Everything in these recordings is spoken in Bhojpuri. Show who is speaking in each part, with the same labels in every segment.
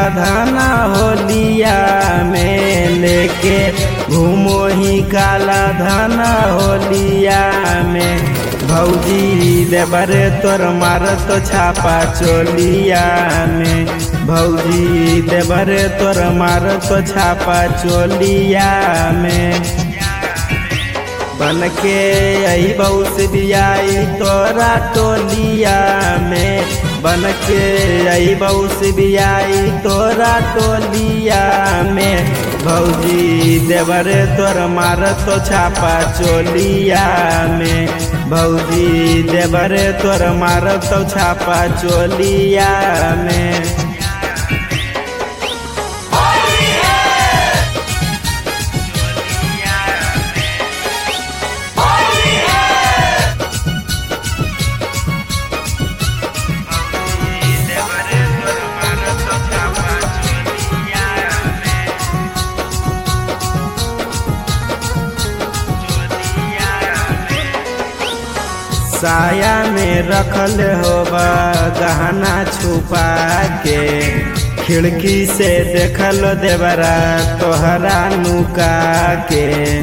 Speaker 1: धना होलिया में लेके घूमो ही काला धना होलिया में भौजी देवर तोर मारत छापा चोलिया में भौजी देवर तोर मारत छापा चोलिया में बन के आई बहुस बियाई तोरा टोलिया में बन के आई बहुस बियाई तोरा टोलिया में भौजी देवर तोर मारत छापा चोलिया में भौजी देवर तोर मारत छापा चोलिया में साया में रखल होबा गहना छुपा के खिड़की से देखल देवरा तोहरा नुका के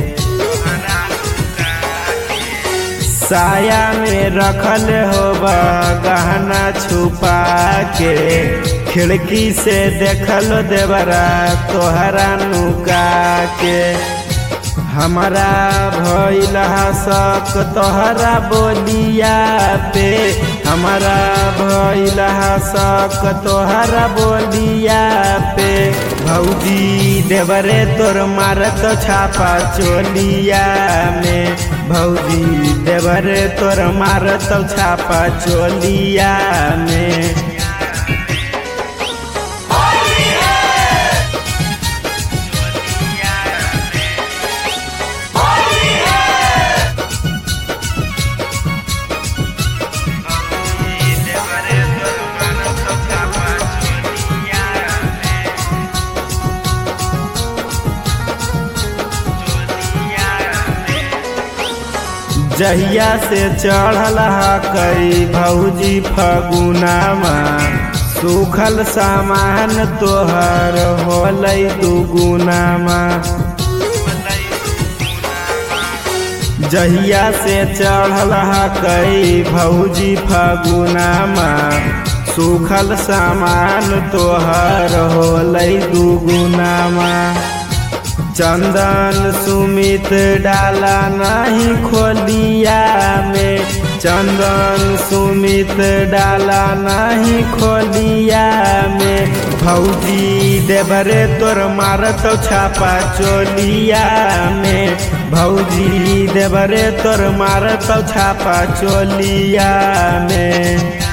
Speaker 1: साया में रखल होबा गहना छुपा के खिड़की से देखल देवरा तोहरा नुका के हमारा भइल शक तोहरा बोलिया पे हमारा भइल शक तोहरा बोलिया पे भौजी देवरे तोर मारत छापा चोलिया में भौजी देवरे तोर मारत छापा चोलिया में जहिया से चढ़ल कई भौजी फगुनामा सूखल सामान तोहर होलै दुगुनामा जहिया से चढ़ल कई भौजी फगुनामा सूखल सामान तोहर होलै दुगुनामा चंदन सुमित डाला नहीं खोलिया में चंदन सुमित डाला नहीं खोलिया में भौजी देवरे तोर मारत छापा चोलिया में भौजी देवरे तोर मारत छापा चोलिया में